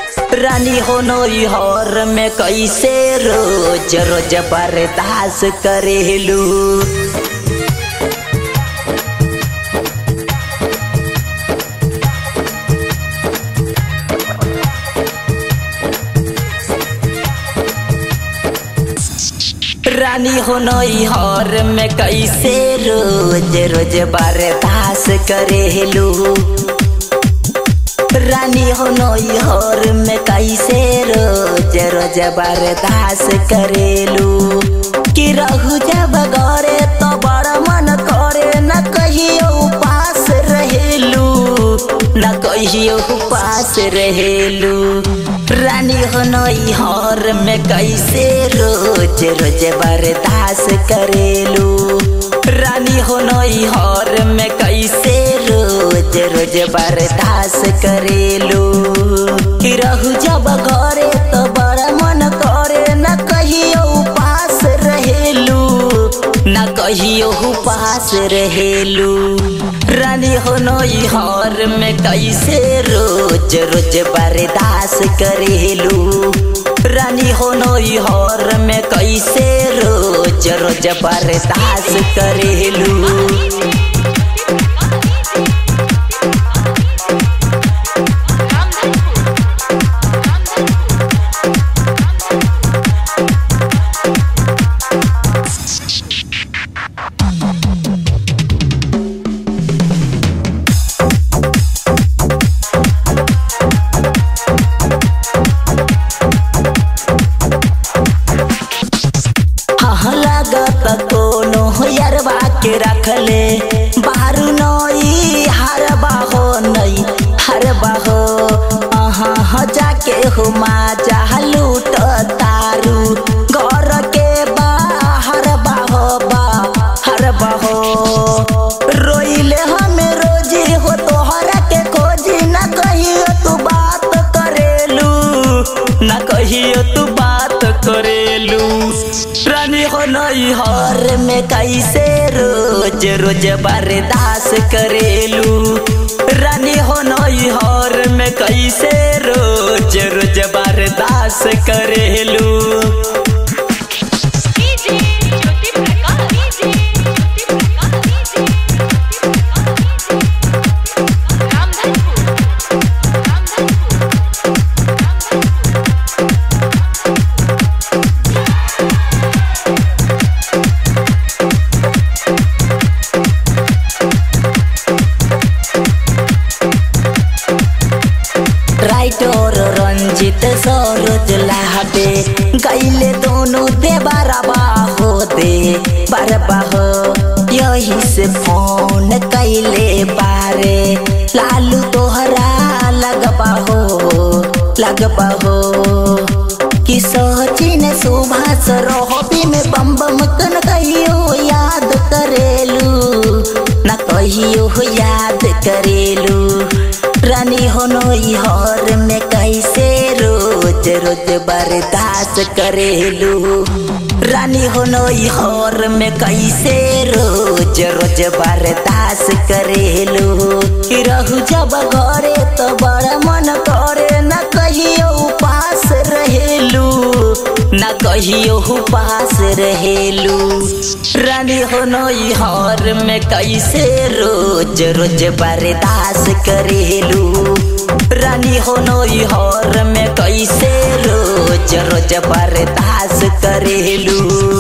रानी हो नई हर में कैसे रोज रोज बर्दाश्त करेलू रानी हो नई हर में कैसे रोज रोज बर्दाश्त करेलू रानी हो नई हर में कैसे रोज रोज बर्दाश्त करेलू कि रहू जब गरे तो बड़ा मन करे न कहियो उपास रहेलू न कहियो उपास रहेलू रानी हो नई हर में कैसे रोज रोज बर्दाश्त करेलू रानी हो नई हर में कैसे रोज रोज बर्दाश्त करेलू कि रहू जब घरे तो बड़ा मन करे न कहियो उपास रहेलू न कहियो उपास रहेलू रानी हो नई हर में कैसे रोज रोज बर्दाश्त करेलू रानी हो नई हर में कैसे रोज रोज बर्दाश्त करेलू हाँ लागत कोनो यरबा के रखले बारू नई हरबा हो नई हरबा हो अहाँ ह जाके हुमा जा लूट तारू घर के बाहर बाहो बा हरबा हो रोइले हमें रोजी हो तोहरा के खोजी न कहियो तू बात करेलू न कहियो तू बात करेलू रानी हो नई हर में कैसे रोज रोज बर्दाश्त करेलू रानी हो नई हर में कैसे रोज रोज बर्दाश्त करेलू DJ Jyoti Prakash DJ Jyoti Prakash DJ Ramdhanpur Ramdhanpur writer Ranjit Saroj लाहबे गैले दोनों दे बरबा हो दे बरबा हो यही से फोन कैले बारे लालू तोहरा लगबा हो लगबा हो कि सचिन सुभाष रोहबी में बम बम कन कहियो याद करेलू न कहियो याद करेलू रानी हो नई हर में कैसे रोज रोज बर्दाश्त करेलू रानी हो नई हर में कैसे रोज रोज बर्दाश्त करेलू कि रहू जब घरे तो बड़ा मन करे न कहियो उपास रहेलू न कहियो उपास रहेलू रानी हो नई हर में कैसे रोज रोज बर्दाश्त करेलू रानी हो नई हर में कैसे रोज रोज बर्दाश्त करेलू